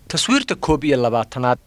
taswiirta koob iyo labaatanaad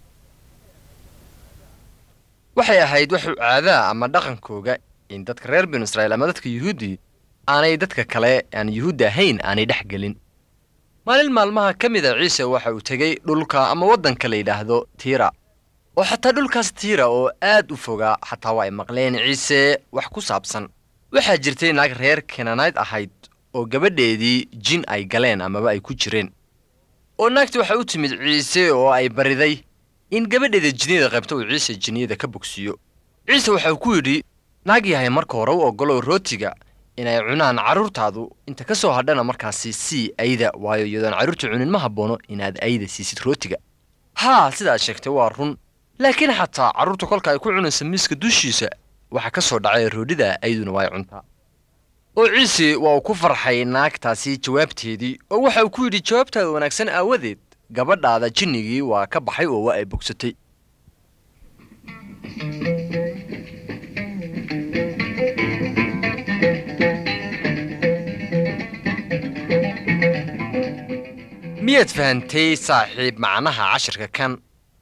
waxay ahayd waxuu caadaa ama dhaqankooga in dadka reer binu israa'iil ama dadka yuhuuddii aanay dadka kale aan yuhuudda ahayn aanay dhex gelin maalin maalmaha ka mid a ciise waxa uu tegey dhulka ama waddanka la yidhaahdo tiira oo xataa dhulkaas tiira oo aad u fogaa xataa waa ay maqleen ciise wax ku saabsan waxaa jirtay naag reer kenanayd ahayd oo gabadheedii jin ay galeen amaba ay ku jireen oo naagti waxay u timid ciise oo ay bariday in gabadheeda jinniyada qaybta uu ciise jinniyada ka bogsiiyo ciise waxau ku yidhi naag yahay marka hore u oggolow rootiga inay cunaan carruurtaadu inta ka soo hadhana markaasi sii ayda waayo iyadoon carruurta cunin ma habboono inaad ayda siisid rootiga haa sidaad sheegtay waa run laakiin xataa carruurta kolka ay ku cunaysa miiska dushiisa waxaa ka soo dhacay roodhida ayduna waa ay cuntaa oo ciise waa uu ku farxay naagtaasi jawaabteedii oo waxa uu ku yidhi jawaabtaada wanaagsan aawadeed gabadhaada jinnigii waa ka baxay oo waa ay bogsatay miyaad fahantay saaxiib macnaha cashirka kan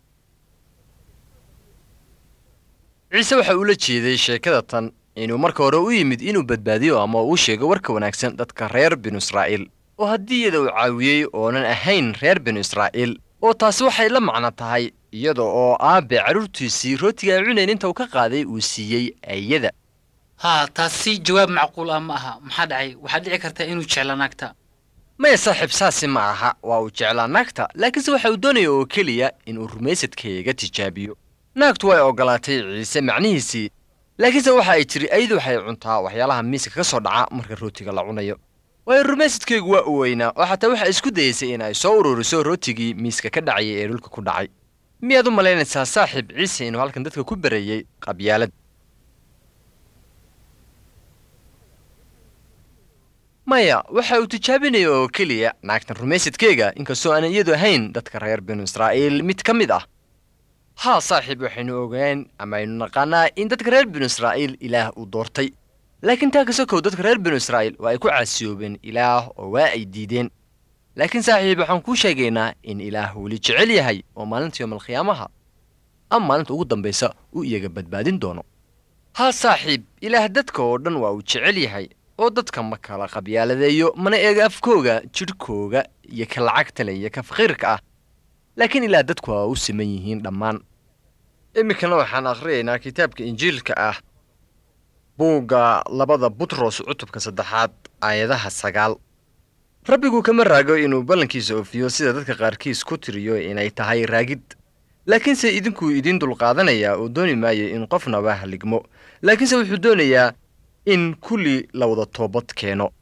ciise waxa uu la jeeday sheekada tan inuu marka hore u yimid inuu badbaadiyo ama uu sheego warka wanaagsan dadka reer binu israa'iil oo haddii iyada uu caawiyey oonan ahayn reer binu israa'iil oo taasi waxay la macno tahay iyada oo aabbe carruurtiisii rootiga ay cunayn inta uu ka qaaday uu siiyey ayada haa taasi jawaab macquul ah ma aha maxaa dhacay waxaad dhici kartaa inuu jecla naagta maya saaxiib saasi ma aha waa uu jeclaa naagta laakiinse waxa uu doonaya oo keliya inuu rumaysadkayga tijaabiyo naagtu way oggolaatay ciise macnihiisii laakiinse waxa ay tiri aydu waxay cuntaa waxyaalaha miiska ka soo dhaca marka rootiga la cunayo waayo rumaysadkaygu waa u weynaa oo xataa waxay isku dayaysay in ay soo ururiso rootigii miiska ka dhacayay ee dhulka ku dhacay miyaad u malaynaysaa saaxiib ciise inuu halkan dadka ku barayey qabyaalad maya waxa uu tijaabinaya oo keliya naagtan rumaysadkeyga inkastoo aanan iyadu ahayn dadka reer binu israa'iil mid ka mid ah haa saaxiib waxaynu ogaan ama aynu naqaanaa in dadka reer binu israa'iil ilaah uu doortay laakiin taa kasokow dadka reer binu israa'iil waa ay ku caasiyoobeen ilaah oo waa ay diideen laakiin saaxiib waxaan kuu sheegaynaa in ilaah weli jecel yahay oo maalinta yoomalkhiyaamaha ama maalinta ugu dambaysa uu iyaga badbaadin doono haa saaxiib ilaah dadka oo dhan waa uu jecel yahay oo dadka ma kala qabyaaladeeyo mana eega afkooga jidhkooga iyo ka lacagta leh iyo ka faqiirka ah laakiin ilaah dadku waa u siman yihiin dhammaan iminkana waxaan akhriyaynaa kitaabka injiilka ah buugga labada butros cutubka saddexaad aayadaha sagaal rabbigu kama raago inuu ballankiisa oofiyo sida dadka qaarkiis ku tiriyo inay tahay raagid laakiinse idinkuu idiin dulqaadanayaa oo dooni maayo in qofnaba haligmo laakiinse wuxuu doonayaa in kulli la wada toobad keeno